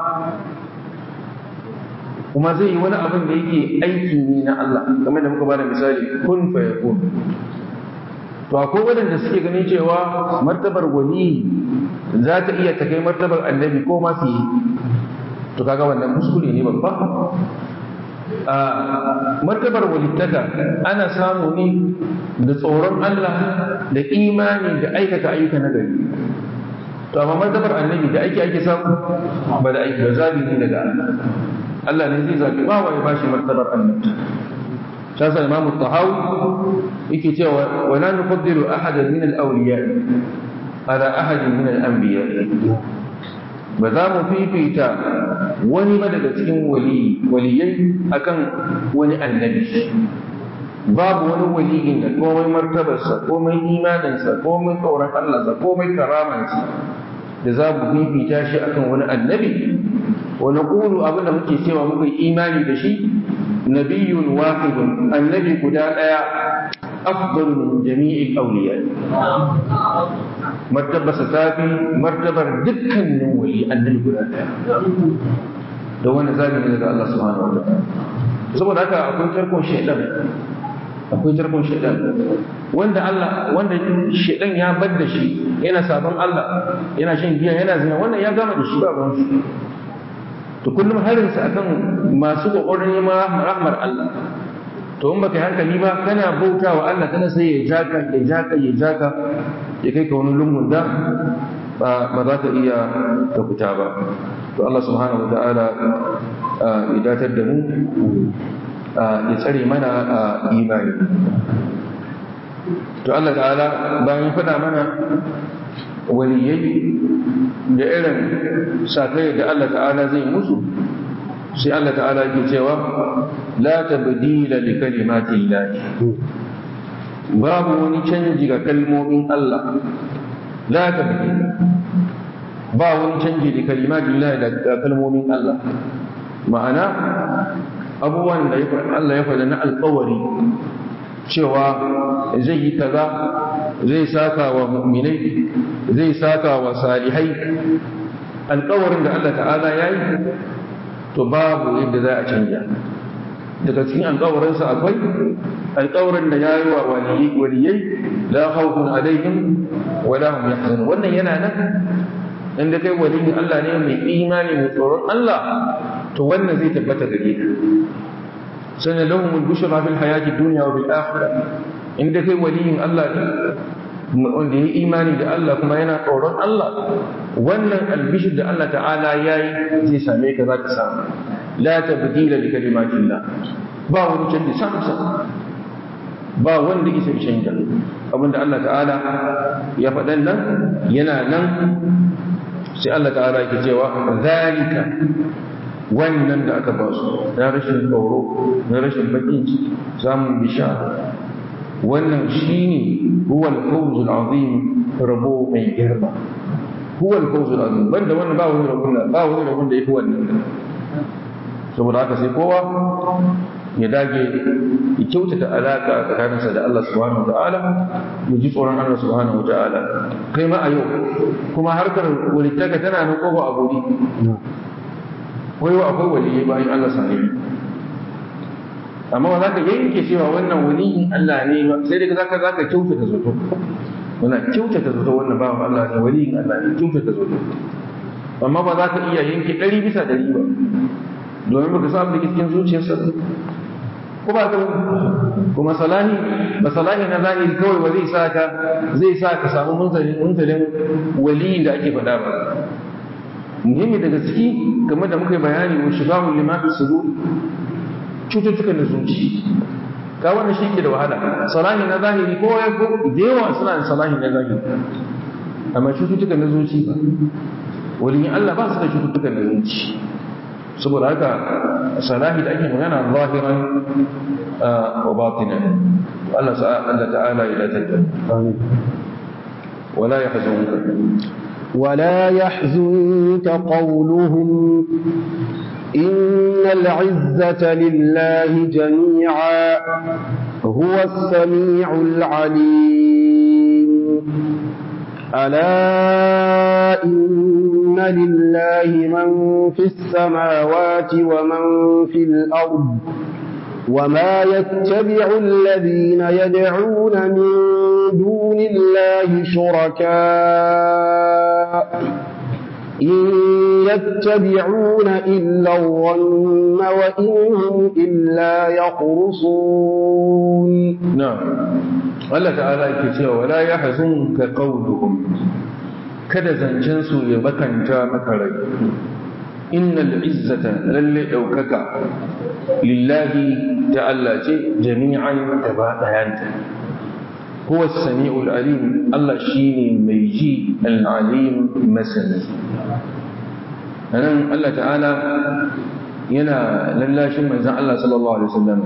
Speaker 1: kuma zai yi wani abin da yake aiki ne na Allah kamar da muka bada misali kun fa yakun to akwai waɗanda suke ganin cewa martabar wali za ta iya ta kai martabar annabi ko ma fiye to kaga wannan kuskure ne babba a martabar walittaka ana samu ne da tsoron Allah da imani da aikata ayyuka na gari to amma martabar annabi da ake ake samu ba da aiki da zabi ne daga Allah Allah ne zai zabi ba wa ya bashi martabar annabi shasa imam tahawi yake cewa wa la nufaddilu ahadan min al-awliya ala ahadin min al-anbiya ba za mu fifita wani ba daga cikin waliyai akan wani annabi babu wani waliyin da komai martabarsa komai imaninsa komai tsoron Allahnsa komai karamansa da za mu fifita shi akan wani annabi wa naqulu abin da muke cewa muka imani da shi nabiyyun wahidun annabi guda daya afdalu min jami'il awliya martabarsa ta fi martabar dukkanin wali annabi guda daya da wani zabi ne daga Allah subhanahu wa ta'ala saboda haka akwai tarkon shaidan akwai tarkon shaidan wanda Allah wanda shaidan ya bar da shi yana sabon Allah yana shan giya yana zina wannan ya gama da shi ba ruwan shi to kullum harinsa akan masu kokarin neman rahmar Allah to in baka yi hankali ba kana bauta wa Allah kana sai ya jaka ya jaka ya jaka ya kai ka wani lungun da ba za ka iya ka fita ba to Allah subhanahu wa ta'ala ya datar da mu ya tsare mana imani to Allah ta'ala bayan faɗa mana waliyai da irin sakai da Allah ta'ala zai musu sai Allah ta'ala yake cewa la tabdila li kalimati llahi babu wani canji ga kalmomin Allah la tabdila ba wani canji da kalimati llahi da kalmomin Allah ma'ana abubuwan da Allah ya faɗa na alƙawari cewa zai yi kaza zai saka wa mu'minai zai saka wa salihai alƙawarin da Allah ta'ala ya yi to babu yadda za a canja daga cikin alƙawarinsa akwai alƙawarin da ya yi wa waliyai la khawfun alaihim wa la hum yahzanun wannan yana nan inda kai waliyin Allah ne mai imani mai tsoron Allah to wannan zai tabbata gare ka sanan lahum al-bushra fil hayati dunya wa bil akhirah inda kai waliyin Allah ne wanda ya imani da Allah kuma yana tsoron Allah wannan albishir da Allah ta'ala ya yi zai same ka za ka samu la tabdila li kalimatillah ba wani canji sam sam ba wanda isa canja abinda Allah ta'ala ya faɗan nan yana nan sai Allah ta'ala yake cewa zalika wannan da aka ba su na rashin tsoro na rashin bakin ciki samun bishara wannan shine huwa al-fawz al-azim rabo mai girma huwa al-fawz al-azim banda wannan ba wani rabon da ba wani rabon da yafi wannan saboda haka sai kowa ya dage ya kyautata alaka tsakaninsa da Allah subhanahu wataala ya ji tsoron Allah subhanahu wataala kai ma a yau kuma harkar walittaka tana nan kofa a guri wai akwai waliyai bayan Allah sahibi amma ba za ka yanke cewa wannan waliyin Allah ne ba sai dai zaka zaka kyautata zato muna kyautata zato wannan bawan Allah ne waliyin Allah ne kyautata zato amma ba za ka iya yanke ɗari bisa ɗari ba domin baka samu da cikin zuciyarsa ko ba ka kuma salahi ba salahi na zahiri kawai ba zai sa ka zai sa ka samu munzalin munzalin waliyin da ake faɗa ba muhimmi daga ciki game da muka yi bayani wa shigahun limafi sudur cututtukan da zuci ka wannan shi ke da wahala salahi na zahiri ko ya ko da yawa suna da salahi na zahiri amma cututtukan na zuci ba waliyin Allah ba su da cututtukan na zuci saboda haka salahi da ake magana zahiran wa batinan Allah Allah ta'ala ya dace ولا يحزنك
Speaker 2: ولا يحزنك قولهم إن العزة لله جميعا هو السميع العليم ألا إن لله من في السماوات ومن في الأرض وما يتبع الذين يدعون من دون الله شركاء إن يتبعون إلا الظن وإن هم إلا يخرصون
Speaker 1: نعم Allah ta'ala yake cewa wala yahzunka qawluhum kada zancen su ya bakanta maka rai innal izzata lalle daukaka lillahi ta'ala ce jami'an gaba dayanta huwa as-sami'ul alim Allah shine mai ji al-alim masani anan Allah ta'ala yana lallashin manzon Allah sallallahu alaihi wasallam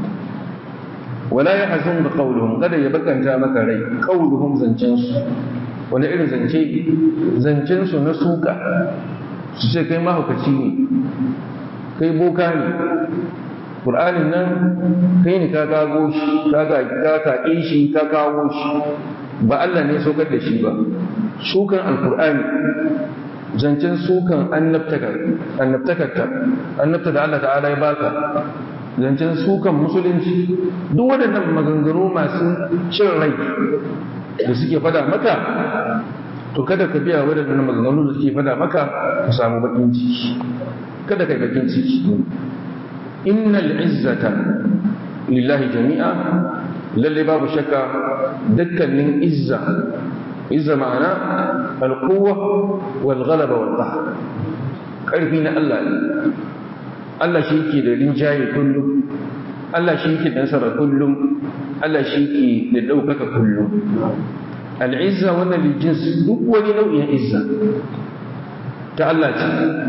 Speaker 1: wala ya hazun da kauluhum kada ya bakanta maka rai kauluhum zancen su wani irin zance zancen su na suka su ce kai mahaukaci ne kai boka ne Qur'anin nan kai ne ka kago shi ka kaƙe shi ka kawo shi ba Allah ne saukar da shi ba sukan alkur'ani zancen sukan annabtakarta annabta da Allah ta'ala ya baka zancen sukan musulunci duk waɗannan maganganu masu cin rai da suke fada maka to kada ka biya waɗannan maganganu da suke fada maka ka samu bakin ciki kada ka bakin ciki innal izzata lillahi jami'a lalle babu shakka dukkanin izza izza ma'ana alquwwa wal ghalaba wal qahr karfi na Allah ne Allah shi ke da rinjaye kullum Allah shi ke nasara kullum Allah shi ke da ɗaukaka kullum al'izza wannan lijins duk wani nau'in izza ta Allah ce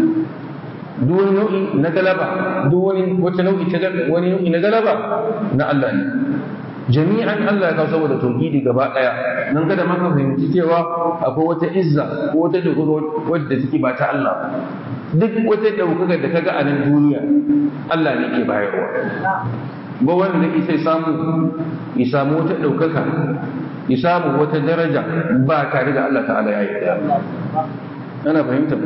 Speaker 1: duk wani nau'i na galaba duk wani wata nau'i ta wani nau'i na galaba na Allah ne jami'an Allah ya kawo saboda tauhidi gaba daya nan kada maka fahimci cewa akwai wata izza ko wata dogaro wadda take ba ta Allah duk wata daukaka da kaga a nan duniya Allah ne ke bayarwa ba wanda isa samu ya samu wata daukaka ya samu wata daraja ba tare da Allah ta'ala ya yi ana fahimta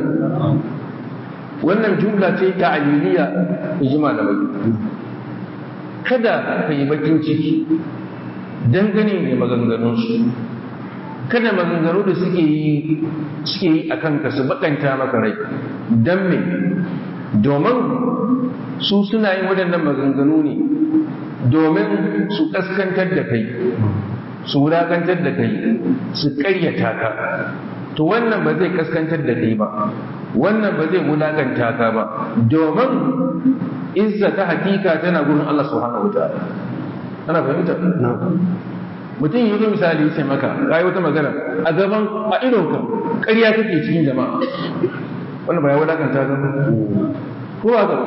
Speaker 1: wannan jumla ce ta aliliya ijma da bai kada ka yi bakin ciki dangane da maganganunsu kada maganganu da suke yi suke yi a kanka su bakanta maka rai don me domin su suna yin waɗannan maganganu ne domin su ƙaskantar da kai su wulaƙantar da kai su ƙaryata ka to wannan ba zai ƙaskantar da kai ba wannan ba zai wulaƙanta ka ba domin izza ta hakika tana gurin Allah subhanahu wa ta'ala ana fahimta mutum yi zo misali ya ce maka kai wata magana a gaban a idon ka ƙarya kake cikin jama'a wannan ba ya wadakanta ka ko ba ga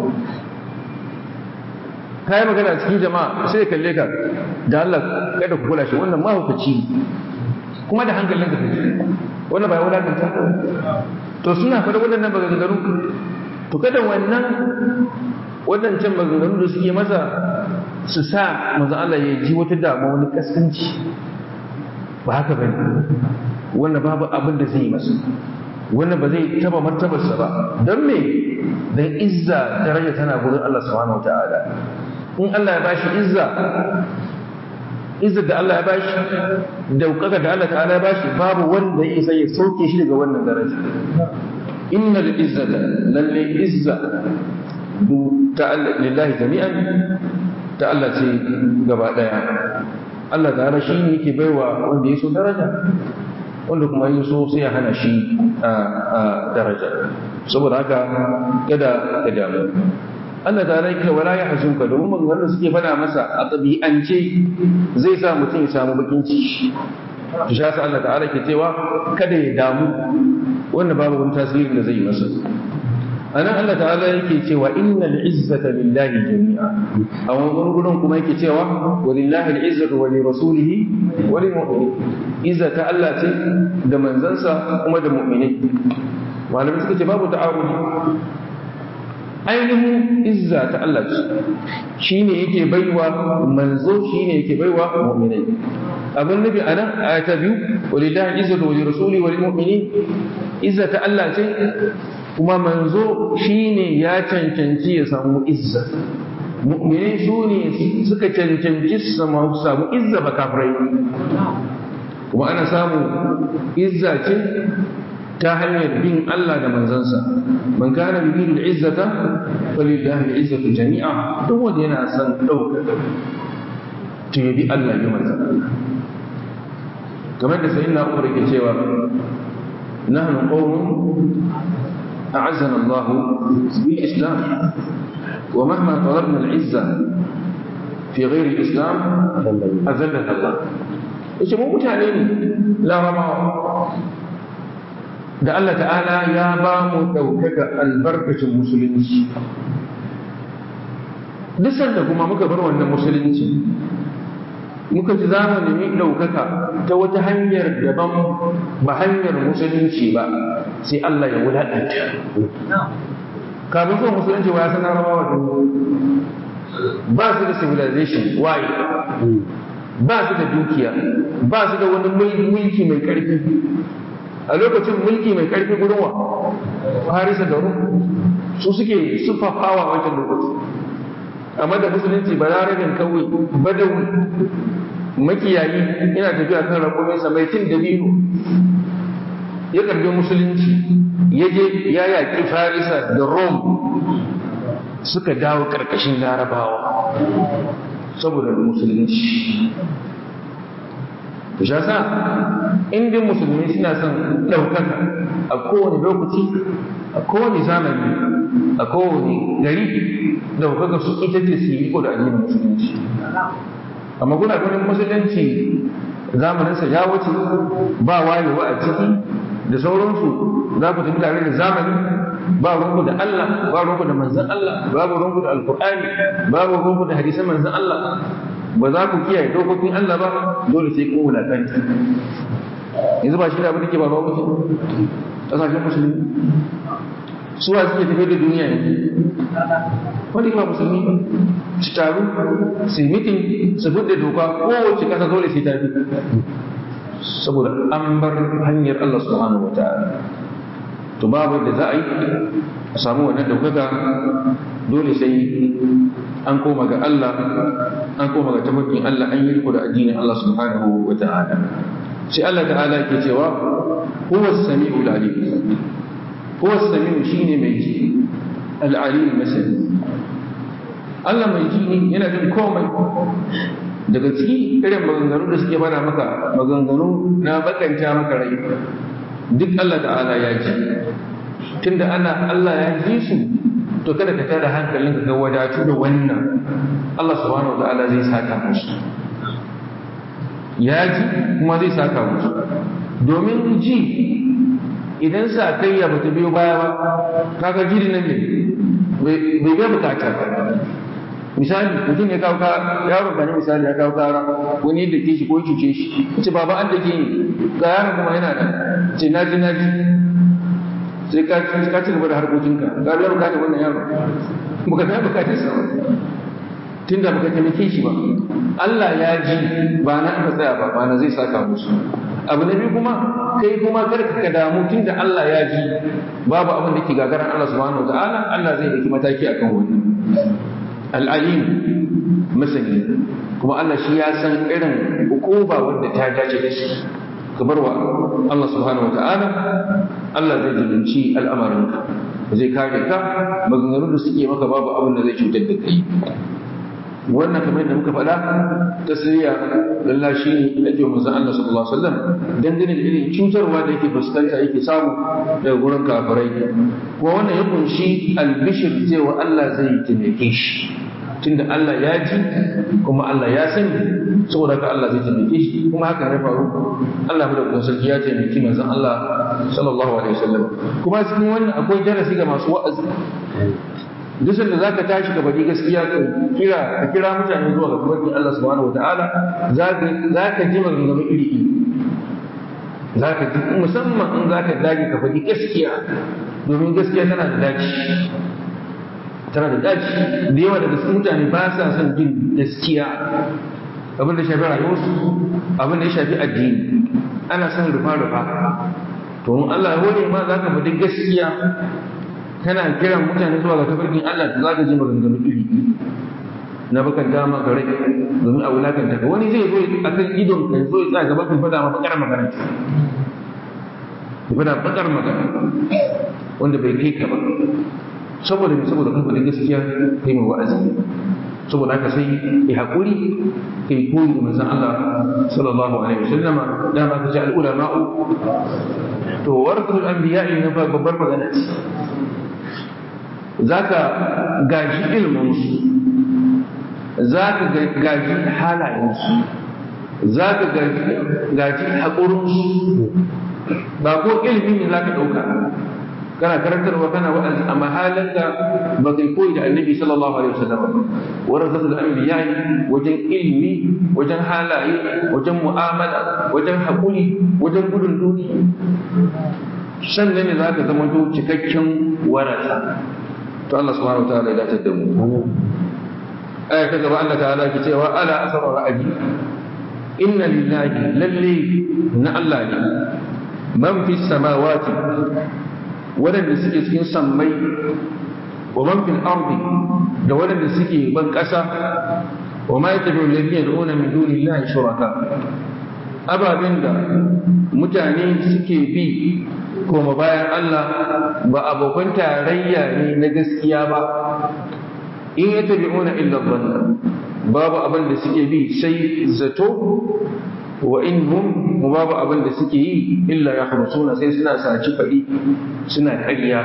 Speaker 1: kai magana cikin jama'a sai kalle ka da Allah kada ku kula shi wannan mahaukaci kuma da hankalin ka kake wannan ba ya wadakanta ka to suna fara waɗannan maganganu to kada wannan waɗancan maganganu da suke masa su sa manzo Allah ya ji wata dama wani kaskanci ba haka bane wannan babu abin da zai yi masa wannan ba zai taba martabarsa ba don me dan izza daraja tana gurin Allah subhanahu wataala in Allah ya bashi izza izza da Allah ya bashi daukaka da Allah ta'ala ya bashi babu wanda ya isa ya sauke shi daga wannan daraja innal izzata lalle izza lillahi jami'an ta Allah ce gaba ɗaya Allah ta'ala shi ne yake baiwa wanda ya so daraja wanda kuma ya so sai ya hana shi a daraja saboda haka kada ka damu Allah ta'ala yake wala ya hasunka domin maganganun suke fada masa a ɗabi'ance zai sa mutum ya samu bakin ciki to shi Allah ta'ala ke cewa kada ya damu wanda babu wani tasirin da zai yi masa anan Allah ta'ala yake cewa innal izzata lillahi jami'a a wani gurin kuma yake cewa wa lillahi al-izzatu wa li rasulihi wa lil mu'minin izzata Allah ce da manzansa kuma da mu'minai malamai suka ce babu ta'arudi ainihin izza ta Allah ce shi ne yake baiwa manzo shi ne yake baiwa mu'minai abin nufi a nan a ta biyu walillahi izzatu wa rasuli wal mu'minin izza ta Allah ce kuma manzo shi ne ya cancanci ya samu izza mu'minai su ne suka cancanci su samu izza ba kafirai kuma ana samu izza ce ta hanyar bin Allah da manzansa man kana yuridu al-izzata falillahi al-izzatu jami'a duk wanda yana son dauka to yabi Allah ya manza kamar da sayyidina Umar yake cewa nahnu qawmun a'azzana Allah bil islam wa mahma talabna al-izza fi ghairi al-islam azallana Allah yace mu mutane ne larabawa da Allah ta'ala ya ba mu ɗaukaka albarkacin musulunci duk sanda kuma muka bar wannan musulunci muka ci za mu nemi ɗaukaka ta wata hanyar daban ba hanyar musulunci ba sai Allah ya wulaɗanta kafin zuwa musulunci wa ya san larabawa da ba su da civilization waye ba su da dukiya ba su da wani mulki mai ƙarfi a lokacin mulki mai karfi gurin wa harisa da rum su suke sufafawa wancan lokaci amma da musulunci ba larabin kawai badawi makiyayi yana tafiya kan rakuminsa mai cin dabino ya karbi musulunci ya je ya yaƙi farisa da rom suka dawo ƙarƙashin larabawa saboda musulunci to sha sa in dai musulmi suna son ɗaukaka a kowane lokaci a kowane zamani a kowane gari ɗaukaka su ita ce su yi da addinin musulunci amma kuna ganin musulunci zamaninsa ya wuce ba wayewa a ciki da sauransu za ku tafi tare da zamani ba ruwanku da Allah ba ruwanku da manzan Allah babu ruwanku da alkur'ani babu ruwanku da hadisan manzan Allah ba za ku kiyaye dokokin Allah ba dole sai kun wulaƙanta yanzu ba shi da abin da ke ba ruwa mutum ƙasashen musulmi su wa suke tafiye da duniya yanzu wanda ba musulmi ba su taru su mitin su fudda doka kowace ƙasa dole sai ta bi saboda an bar hanyar Allah subhanahu wa ta'ala to babu da za a yi a samu wannan ɗaukaka dole sai an koma ga Allah an koma ga tafarkin Allah an yi riko da addinin Allah subhanahu wa ta'ala sai Allah ta'ala yake cewa huwa as-sami'ul alim huwa as-sami'u shine mai ji al-alim masani Allah mai ji ne yana jin komai daga ciki irin maganganu da suke bana maka maganganu na bakanta maka rai duk Allah ta'ala ya ji tunda ana Allah ya ji su to kada ka tada hankalin ka wadatu da wannan Allah subhanahu wataala zai saka musu ya ji kuma zai saka musu domin ji idan sa kai ya bata biyo baya ba kaga jiri nan ne bai bai bukata ba misali mutum ya kawo yaro gani misali ya kawo kara wani da ke shi ko cuce shi ce baba an da ke ga yaron kuma yana da ce na ji na ji sai ka ka ci gaba da harkokinka ga biya bukatar wannan yaro baka ta bukatar sa tunda baka taimake shi ba Allah ya ji ba na aka tsaya ba ba na zai saka musu abu na biyu kuma kai kuma kar ka damu tunda Allah ya ji babu abin da ke gagaran Allah subhanahu wataala Allah zai dauki mataki akan wannan al'alim masani kuma Allah shi ya san irin hukuma wanda ta dace da shi ka bar wa Allah subhanahu wa ta'ala Allah zai jibinci al'amarinka zai kare ka maganganu da suke maka babu abin da zai cutar da kai wannan kamar da muka faɗa tasiriya lalla shi ne ake manzon Allah sallallahu alaihi wasallam dangane da irin cutarwa da yake fuskanta yake samu daga gurin kafirai kuma wannan ya kunshi albishir cewa Allah zai taimake shi tunda Allah ya ji kuma Allah ya sani saboda haka Allah zai taimake shi kuma haka ya faru Allah mu da kuma sarki ya taimaki manzon Allah sallallahu alaihi wasallam kuma cikin wannan akwai darasi ga masu wa'azi duk sanda zaka tashi ka bari gaskiya ka kira ka kira mutane zuwa ga tabarkin Allah subhanahu wataala zaka zaka ji maganganu iri iri zaka ji musamman in zaka dage ka faɗi gaskiya domin gaskiya tana da daci tana da daji da yawa daga cikin mutane ba sa son jin gaskiya abin da shafi rayuwarsu abin da ya shafi addini ana son rufa-rufa to in Allah ya hore ma za ka faɗi gaskiya kana kiran mutane zuwa ga tafarkin Allah to za ka ji maganganu iri na bakan dama ga rai domin a wulakanta ka wani zai zo a kan idon ka zo ya tsaya gaba kan faɗa ma bakar magana ya faɗa bakar magana wanda bai kai ka ba saboda me saboda kan faɗi gaskiya kai mai wa'azi saboda haka sai ya haƙuri kai koyi da manzon Allah sallallahu alaihi wasallam da ma kaji al-ulama'u to warthul anbiya'i na babbar magana ce zaka gaji ilmin su zaka gaji halayen su zaka gaji gaji haƙurin su ba ko ilimi ne zaka ɗauka kana karantarwa kana wa'azi amma halanka ba kai koyi da annabi sallallahu alaihi wasallam warasatul anbiya wajen ilmi wajen halaye wajen mu'amala wajen hakuri wajen gudun duniya sannan ne zaka zama to cikakken warasa to Allah subhanahu wataala ya dace da mu aya ta gaba Allah ta'ala ki cewa ala asara ra'aji inna lillahi lalle na Allah ne man fi samawati waɗanda suke cikin sammai wa man fil ardi da waɗanda suke ban ƙasa wa ma yatabi'u alladhina yad'una min dunillahi shuraka ababen da mutane suke bi koma bayan Allah ba abokan tarayya ne na gaskiya ba in yatabi'una illa dhanna babu abin da suke bi sai zato wa in hum babu abin da suke yi illa ya suna sai suna saci faɗi suna ƙarya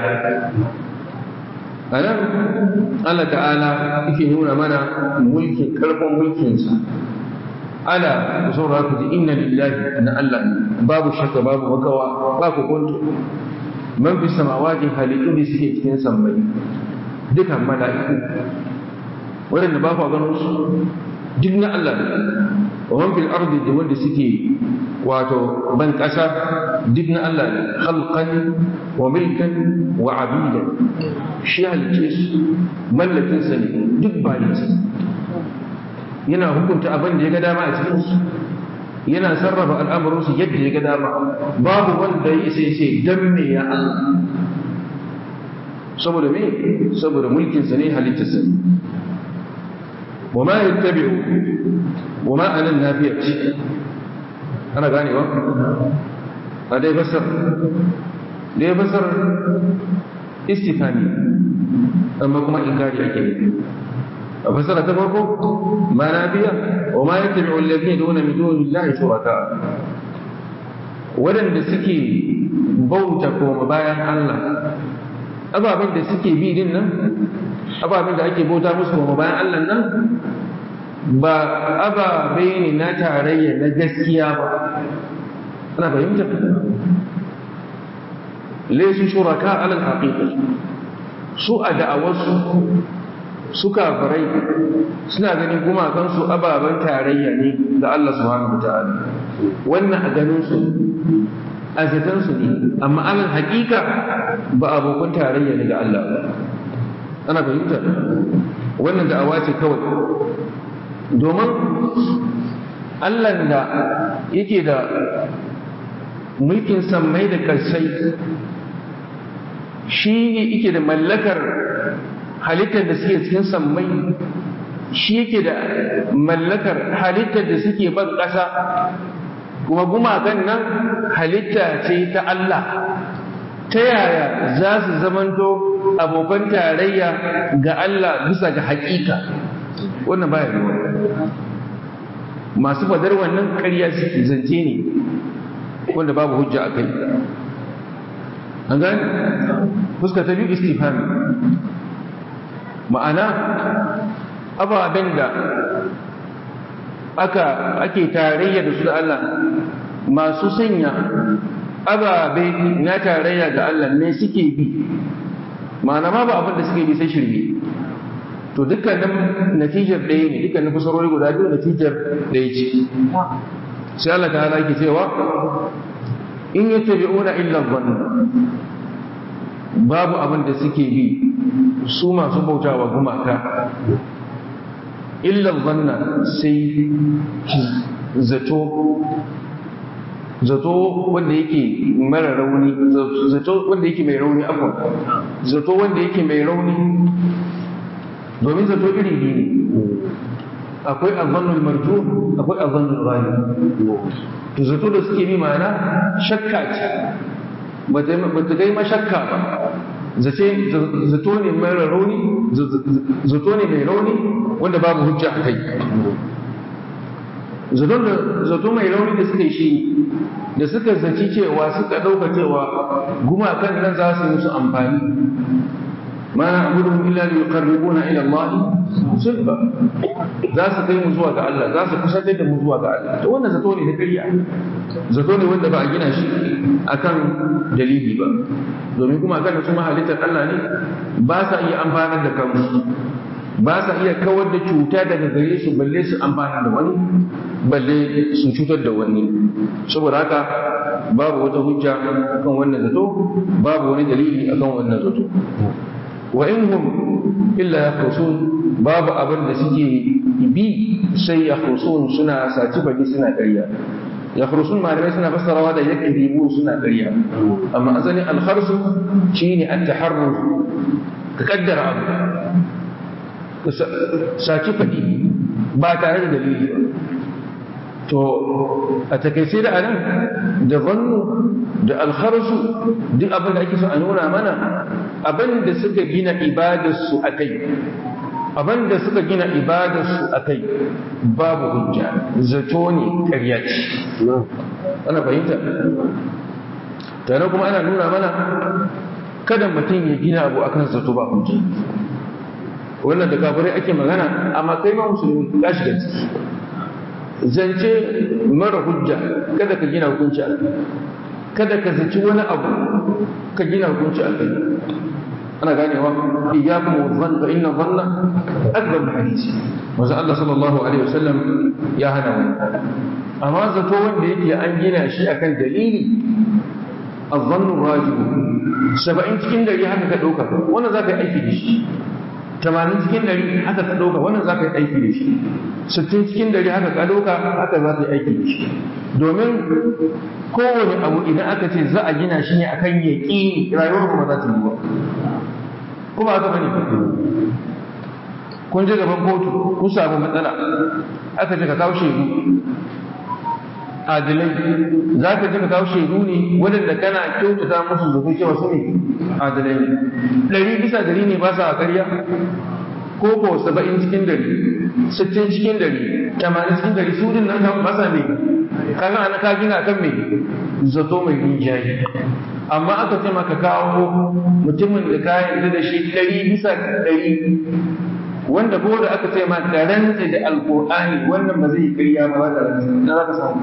Speaker 1: a nan Allah ta'ala yake nuna mana mulkin ƙarfin mulkinsa ala ku saurara ku ji inna lillahi na Allah babu shakka babu makawa ba ku kwanto man fi samawati halittu da suke cikin sammai dukan mala'iku waɗanda ba ku ganin su duk na Allah ne wa man fil ardi da wanda suke wato ban ƙasa duk na Allah ne khalqan wa milkan wa abidan shi halice su mallakin sa ne duk bayan sa yana hukunta abin da ya ga dama a cikin su yana sarrafa al'amuran su yadda ya ga dama babu wanda ya isa sai dan me ya Allah saboda me saboda mulkin sa ne halittar sa وما يتبع وما أنا النافية أنا غاني و هذا يفسر ده يفسر استفهامي أما كما إنكاري أكيد فسر تبقى ما نافية وما يتبع الذين يدعون من دون الله شركاء waɗanda suke bauta koma bayan Allah ababen da suke bi din nan ababen da ake bauta musu koma bayan Allah nan ba ababe ne na tarayya na gaskiya ba ana fahimta laysu shuraka alal haqiqa su a da'awarsu su kafirai suna ganin gumakansu ababen tarayya ne ga Allah subhanahu ta'ala wannan a ganin su a zaton su ne amma alal haƙiƙa ba abokan tarayya ne ga Allah ba ana fahimta wannan da'awa ce kawai domin Allah da yake da mulkin sammai da ƙarsai shi yake da mallakar halittar da suke cikin sammai shi yake da mallakar halittar da suke ban ƙasa kuma gumakan nan halitta ce ta Allah ta yaya za su zamanto abokan tarayya ga Allah bisa ga haƙiƙa wannan baya yiwuwa masu fadar wannan ƙarya suke zance ne wanda babu hujja a kai an gani fuska ta biyu istifami ma'ana ababen da aka ake tarayya da su da Allah masu sanya ababe na tarayya ga Allah ne suke bi ma'ana ma ba abin da suke bi sai shirme to dukkanin natijar ɗaya ne dukkanin fasarori guda biyu natijar ɗaya ce sai Allah ta hana ke cewa in yattabi'una illa dhann babu abin da suke bi su masu bautawa gumaka illa zanna sai zato zato wanda yake mara rauni zato wanda yake mai rauni akwai zato wanda yake mai rauni domin zato iri biyu ne akwai azannul marju akwai azannul ghali to zato da suke bi ma'ana shakka ce ba ta kai mashakka ba zace zato ne mara rauni zato ne mai rauni wanda babu hujja a kai zato mai rauni da suka yi shi da suka zaci cewa suka ɗauka cewa gumakan nan za su yi musu amfani ma na abudu illa li yuqarribuna ila Allah sulfa za su kai mu zuwa ga Allah za su kusantar da mu zuwa ga Allah to wannan zato ne na ƙarya zato ne wanda ba a gina shi akan dalili ba domin kuma kan su halittar Allah ne ba sa iya amfanar da kansu ba sa iya kawar da cuta daga gare su balle su amfana da wani balle su cutar da wani saboda haka babu wata hujja akan wannan zato babu wani dalili akan wannan zato wa in hum illa yakhrusun babu abin da suke bi sai yakhrusun suna saci baki suna ƙarya yakhrusun malamai suna fassarawa da yakdibu suna ƙarya amma asali al-kharsu shine at-taharruz ka kaddara abu saki faɗi ba tare da dalili ba to a takaice da anan da zannu da alkharsu duk abin da ake so a nuna mana abin da suka gina ibadarsu a kai abin da suka gina ibadarsu a kai babu hujja zato ne ƙarya ce ana fahimta tare kuma ana nuna mana kada mutum ya gina abu akan zato ba hujja wannan da kafirai ake magana amma kai ma musulmi ka shiga ciki zance mara hujja kada ka gina hukunci a kai kada ka zaci wani abu ka gina hukunci a kai ana ganewa iyyakum wa dhann fa inna dhanna akbar hadisi manzo Allah sallallahu alaihi wasallam ya hana wani amma zato wanda yake an gina shi akan dalili الظن الراجح سبعين cikin dari haka ka dauka wannan zaka yi aiki da shi tamanin cikin dari haka ka ɗauka wannan za ka yi aiki da shi sittin cikin dari haka ka ɗauka haka za ka yi aiki da shi domin kowane abu idan aka ce za a gina shi ne akan yaƙi rayuwar kuma za ta yi ba kuma haka bane kun je gaban kotu kun samu matsala aka ce ka kawo shaidu adilai za ka ji ka kawo shaidu ne waɗanda kana kyautata musu zato cewa su ne adilai ne ɗari bisa dari ne ba sa a ƙarya ko ko saba'in cikin dari sittin cikin dari tamanin cikin dari su din nan ba sa ne kaga ana ka gina kan me zato mai rinjaye amma aka ce maka kawo mutumin da ka yarda da shi ɗari bisa ɗari wanda ko da aka ce ma ka rantse da alkur'ani wannan ba zai yi ƙarya ba za ka rantse na za ka samu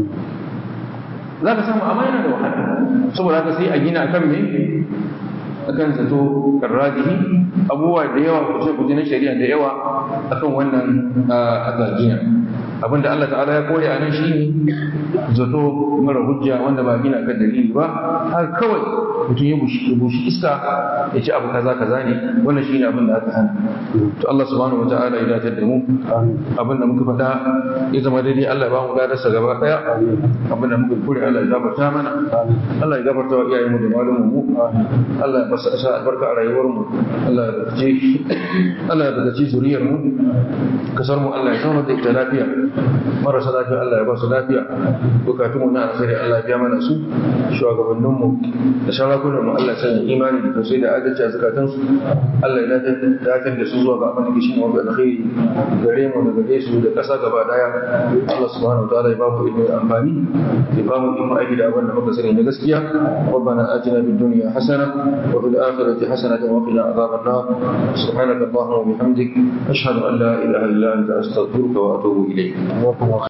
Speaker 1: za ka samu amma yana da wahala saboda haka sai a gina akan me akan zato karrajihi abubuwa da yawa kuce kuce na shari'a da yawa akan wannan agajiya abinda Allah ta'ala ya kore a nan shi zato mara hujja wanda ba gina kan dalili ba haka kawai mutum ya bushi iska ya ci abu kaza kaza ne wannan shine abin da aka hana to Allah subhanahu wataala ya dace da mu abin da muka faɗa ya zama daidai Allah ya ba mu gadarsa gaba daya abin da muka kure Allah ya gafarta mana Allah ya gafarta wa iyayenmu da malumin mu Allah ya basa sa albarka a rayuwar mu Allah ya barkace Allah ya barkace zuriyar mu kasar mu Allah ya sauna da ita lafiya marasa lafiya Allah ya ba su lafiya bukatun mu na alkhairi Allah ya biya mana su shugabannin mu da sarakunan mu Allah ya sanya imani da tausayi da adalci a zakatun su Allah ya dakatar da su zuwa ga abin da shi ne mafi alkhairi gare mu da gare su da kasa gaba daya Allah subhanahu wa ta'ala ya ba mu ilimi amfani ya ba mu ilimi aiki da abin da muka sani na gaskiya ربنا آتنا في الدنيا حسنة وفي الآخرة حسنة وقنا عذاب النار سبحانك اللهم وبحمدك أشهد أن لا إله إلا أنت أستغفرك وأتوب إليك